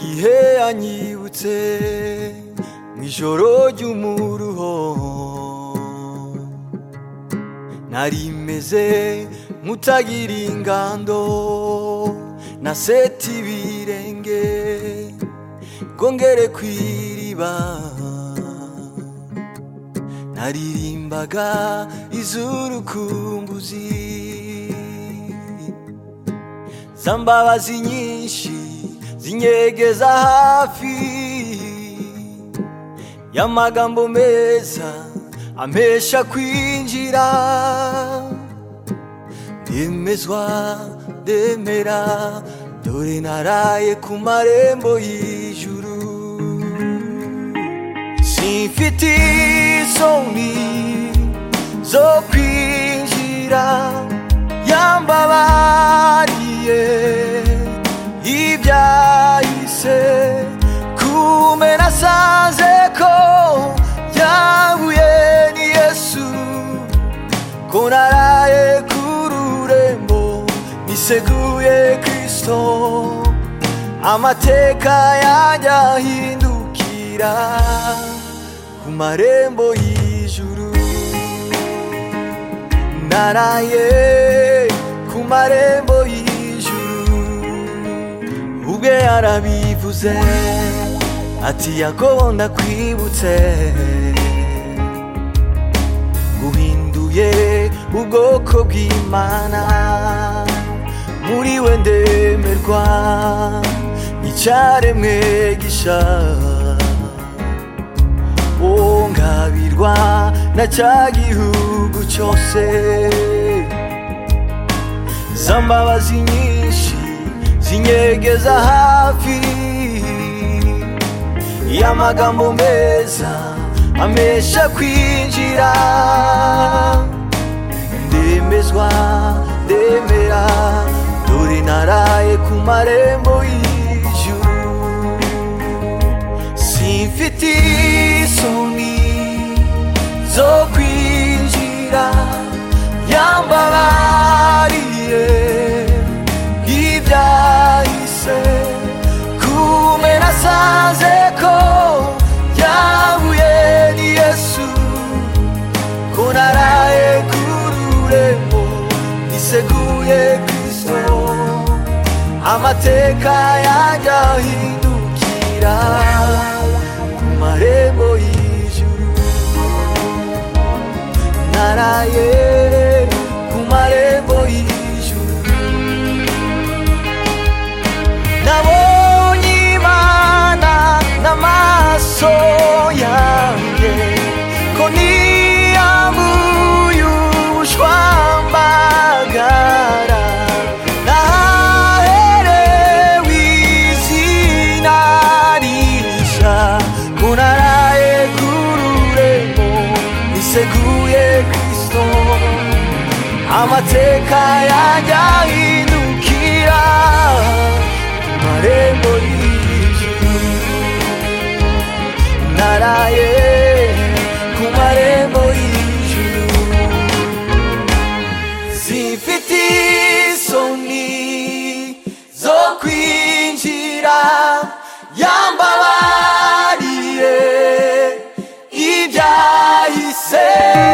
gihe yanyibutse mu ijoro ry'umuruho nari meze nk'utagira ingando na seti ibirenge ngo ngere ku iriba naririmbaga iz'urukumbuzi za mbabazi nyinshi zinyegeza hafi y'amagambo meza ampesha kwinjira ndemezwa ndemera dore naraye ku marembo y'ijuru simfite isoni zo kwinjira yambabariye ibyahise kumena sanze ko yahuye ni yesu ko naraye ku rurembo niseguye kristo amateka yanjye ahindukira ku marembo y'ijuru naraye ku marembo y'ijuru ubwe yarabivuze ati yakobo ndakwibutse guhinduye ubwoko bw'imana muri we ndemerwa icyaremwe gisha o ngabirwa na cya gihugu cyose za mbabazi nyinshi zinyegeza hafi y'amagambo meza amesha kwinjira ndemezwa ndemera dore naraye ku marembo y'ijuru simfite isoni zo kwinjira yambabariye ibyahise kumena sanze ko yahuye ni yesu ko naraye ku rurembo niseguye kristo amateka yanjye ahindukira ku marembo y'ijuru naraye ku marembo y'ijuru nabonye imana n'amaso yanjye ko niyambuye ubushwambagara naherewe izina rishya ko naraye ku rurembo niseguye kristo amateka yanjye ahindukira ku marembo y'ijuru naraye ku marembo y'ijuru zifite isoni zo kwinjira yambabariye ibyahise